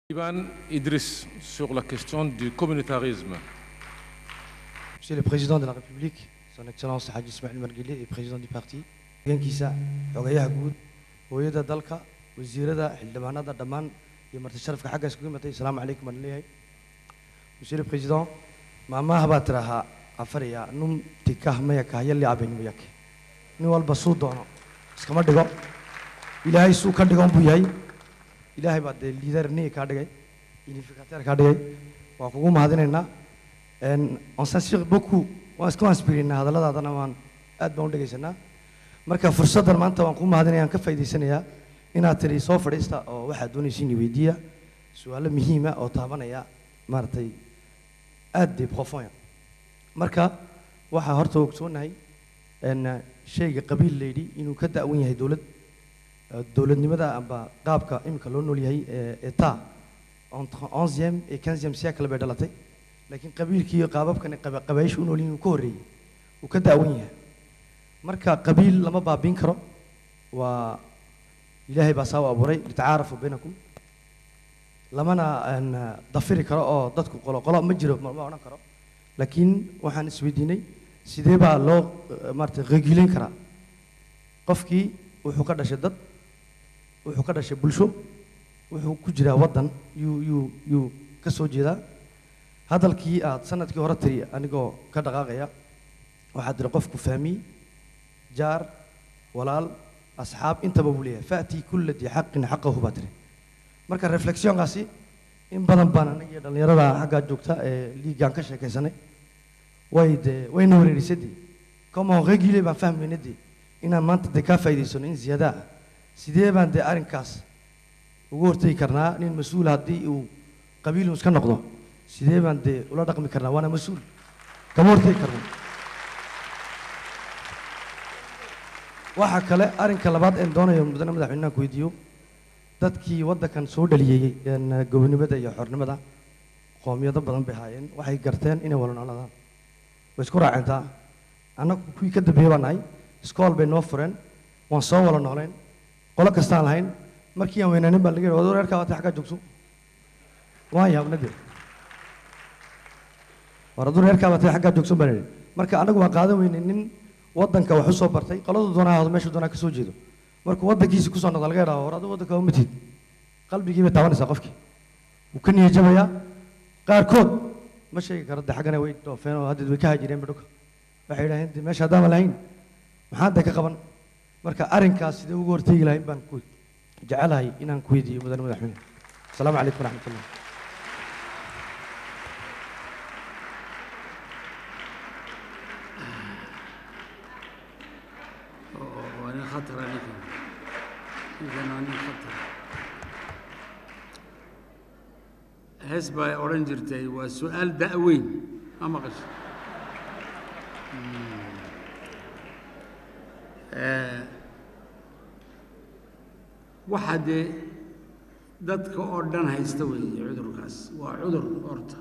Ivan Idriss sur la question du communautarisme. Monsieur le Président de la République, Son Excellence Haji Ismail Margile et Président du parti, hoggaankiisa xogayaha guud hooyada dalka wasiirada xildhibaanada dhammaan iyo marti sharafka xaggaas kugu imatay asalaamu calaykum baan leeyahay Monsieur le Président maamaha baa tirahaa afariya num tikah maya kahyali abenimiyake nin walba suu doono iskama dhigo ilaahay suu ka dhigon buu yahay ilaahay baa dee liidar niga kaa dhigay unificateur kaa dhigay waa kugu mahadinaynaa En, on s'inspire beaucoup waan isku inspirinaa hadalladaadana waan aad baan u dhegaysanaa marka fursaddan maanta waan kuu mahadinaya aan ka faa'idaysanayaa inaad tiri soo fadhiista oo waxaad doonaysiin weydiiya su-aalo muhiima oo taabanaya maaragtay aad de profonya marka waxaa horta ogsoonahay en, shayga qabiil layidhi inuu ka da'wan yahay dowlad eh, dowladnimada amba qaabka imika loo nool yahay ee etat entre 11e et 15e siècle bay dhalatay laakiin qabiilkii iyo qaababkan qaba- qabaayishu u nool yihiin uu ka horreeyey uu ka da'wan yahay marka qabiil lama baabiin karo waa ilaahay baa saa u abuuray litacaarafu baynakum lamana aan, dafiri karo oo dadku qolo qolo ma jiro ma ma odhan karo laakiin waxaan isweydiinay sidee baa loo eh, maaragtay regileyn karaa qofkii wuxuu ka dhashay dad wuxuu ka dhashay bulsho wuxuu ku jiraa waddan yuu yuu yuu ka soo jeedaa hadalkii aad sanadkii hore tiri anigoo ka dhaqaaqaya waxaad tiri qofku fahmiy jaar walaal asxaab intaba buu leeyahay fa'tii kulla dii xaqin xaqahu baa tiri marka reflexionkaasi in badan baan aniga iyo dhallinyarada xaggaa joogta ee liigaan ka sheekaysanay way dee wayna wareerisay dee comment réguler baan fahmayna dee inaan maanta dee kaa faa'iidaysano in ziyaada ah sidee baan dee arrinkaas ugu hortegi karnaa nin mas-uul haddii uu qabiilun iska noqdo sidee baan dee ula dhaqmi karnaa waana mas-uul kama hortegi karno waxaa kale arrinka labaad een doonayo mudane madaxweynaha ku weydiiyo dadkii waddankan soo dhaliyey een, gobonimada iyo xornimada qoomiyado badan bay haayeen waxay garteen inay wala noolaadaan way isku raacentaa annagu kuwii ka dambeeyey baan nahay iskool bay noo fureen waan soo wala nooleen qolo kastaan lahayn markii aan weynaanin baa laga yidhi wad reerkaa waatay xaggaa joogso waan yaabna dee war hadduu reerkaa batay xaggaa joogsan baan idhi marka anagu waan qaadan weynay nin waddanka wax u soo bartay qoladu doonaa ahdo meeshu doonaa ka soo jeedo markuu waddankiisi kusoo noqda laga yidhaho war adigu waddanka uma tid qalbigii bay taabanaysaa qofkii wuu ka niyajabayaa qaarkood ma sheegi karo de xaggana way dhoofeen oo haddeed way ka hajireen badhuka waxay yidhaheen de meesha haddaama lahayn maxaan de ka qaban marka arrinkaas sidee ugu hortegi lahayn baan ku jecelahay inaan ku weydiiyo mudane madaxweyne asalaamu calaykum waraxmatullah waa nin khatara ninkan ninkan waa nin khatara hees baa odhan jirtay waa su-aal da'weyn ma maqasho waxaa dee dadka oo dhan haysta weeye cudurkaas waa cudur horta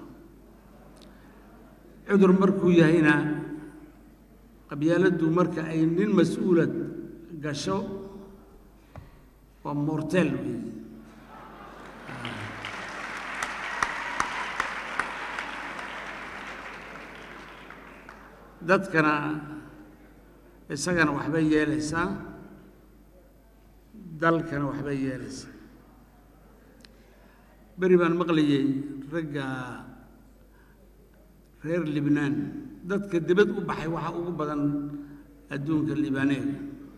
cudur markuu yahayna qabyaaladdu marka ay nin mas-uulad gasho waa mortel weeye dadkana isagana waxbay yeelaysaa dalkana waxbay yeelaysaa beri baan maqlayay ragga reer libnaan dadka dibad u baxay waxaa ugu badan adduunka liibaaneega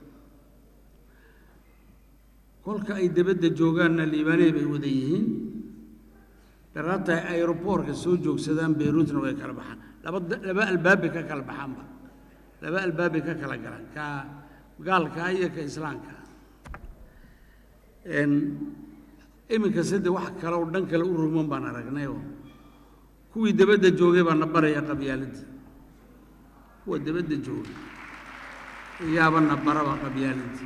kolka ay dibadda joogaanna liibaanee bay wada yihiin daraabta ay aeroboortka soo joogsadaan beyruutna way kala baxaan laba laba albaabbay ka kala baxaanba laba albaabbay ka kala galaan ka gaalka iyo ka islaamka iminka side wax kale oo dhan kale u ruman baan aragnayoo kuwii dabadda joogay baa na baraya qabyaaladda kuwa dabadda jooga iyaaba na baraba qabyaaladda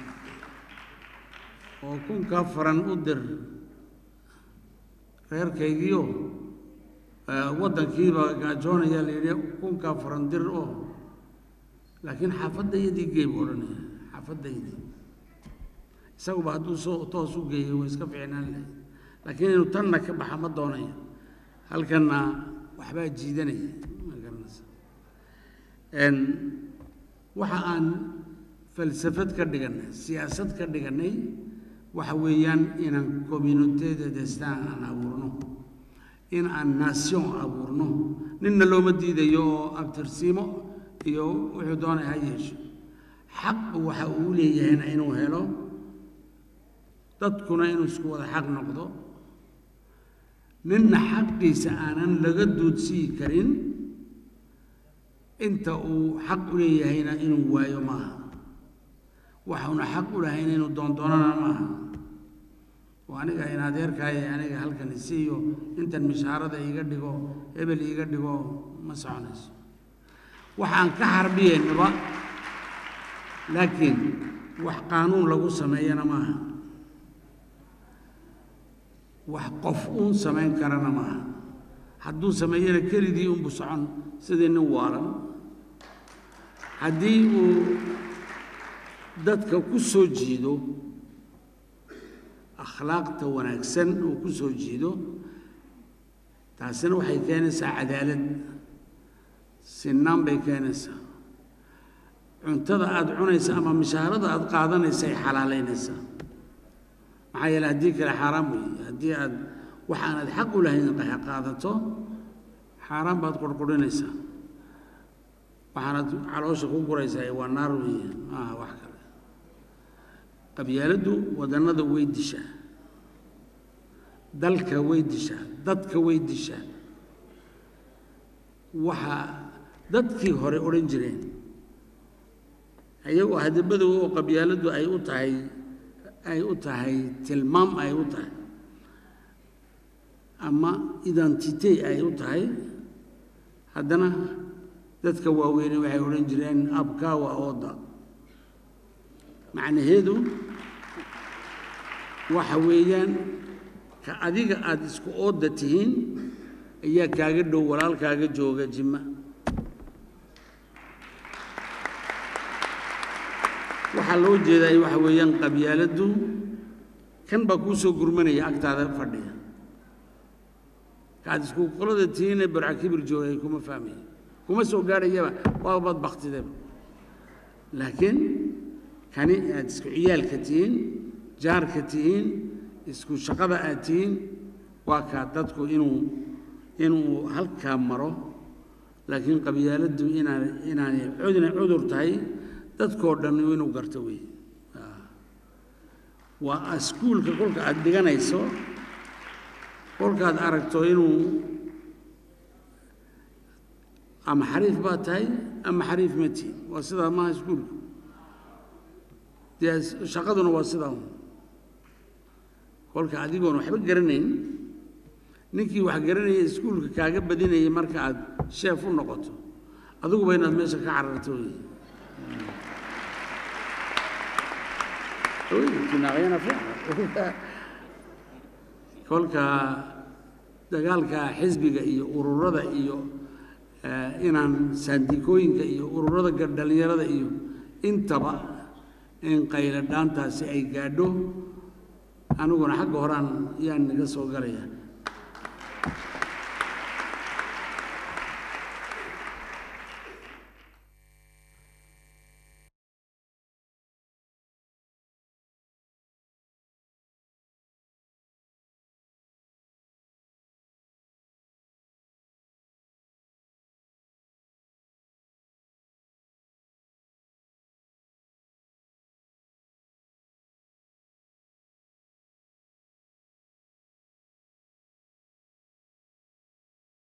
oo kunkaa faran u dir reerkaygiio waddankiiba gaajoonaya la yidhi kunkaa faran dir oo laakiin xaafaddaydii gey buu odhanaya xaafaddaydii isaguba hadduu soo toos u geeyo way iska fiicnaan lahayd laakiin inuu tanna ka baxa ma doonayo halkanna waxbaa jiidanaya ma garanaysa n waxa aan falsafad ka dhiganay siyaasad ka dhiganay waxa weeyaan inaan communiteda destan aan abuurno in aan nation abuurno ninna looma diidayo oo abtirsiimo iyo wuxuu doonay ha yeesho xaq waxa uu leeyahayna inuu helo dadkuna inuu isku wada xaq noqdo ninna xaqiisa aanan laga duudsii karin inta uu xaq u leeyahayna inuu waayo maaha waxauna xaq u lahayn inuu doondoonana maaha oo aniga in adeerkaaye aniga halkan isiiyo intan mishaarada iiga dhigo hebel iiga dhigo ma soconayso waxaan ka harbiyeynaba laakiin wax qaanuun lagu sameeyana maaha wax qof uun samayn karana maaha hadduu sameeyana kelidii unbu socon sidii nin waalan haddii uu dadka ku soo jiido akhlaaqta wanaagsan uu ku soo jiido taasina waxay keenaysaa cadaalad sinaan bay keenaysaa cuntada aada cunaysa ama mishaarada aada qaadanaysa ay xalaalaynaysaa maxaa yeele haddii kale xaaraam weeye haddii aad wax aanad xaq u lahayn qaadato xaaraan baad qurqurinaysaa waxaanad caloosha ku guraysaa waa naar weeye maaha wax kale qabyaaladdu wadannada way dishaa dalka way dishaa dadka way dishaa waxaa dadkii hore odhan jireen iyagoo hadabadow oo qabyaaladdu ay u tahay ay u tahay tilmaam ay u tahay ama identite ay u tahay haddana dadka waaweyne waxay odhan jireen abkaa waa ooda macnaheedu waxa weeyaan ka adiga aada isku ooda tihiin ayaa kaaga dhow walaalkaaga jooga jima waxaa loo jeedaa waxa weeyaan qabyaaladdu kan baa kuu soo gurmanaya agtaada fadhiya kaad isku qolada tihiinee barca kibir joogay kuma fahmaya kuma soo gaadhayaba waa bad baktideba laakiin kani aad isku ciyaalka tihiin jaarka tihiin isku shaqada aad tihiin waa kaa dadku inuu inuu halkaa maro laakiin qabyaaladdu inaan inaanay cudna cudur tahay dadkoo dhan inuu garto weeye waa iskuulka kolka aada dhiganayso kolkaad aragto inuu ama xariif baa tahay ama xariif ma tihin waa sidaa maaha iskuulku dee shaqaduna waa sidaa kolka adigoon waxba garanayn ninkii wax garanaya iskuulka kaaga badinayay marka aad sheef u noqoto adiguba inaad meesha ka cararto wey kolka dagaalka xisbiga iyo ururada iyo inaan saandikooyinka iyo ururada dhalinyarada iyo intaba in qayla dhaantaasi ay gaadho aniguna xagga horaan yaan naga soo galaya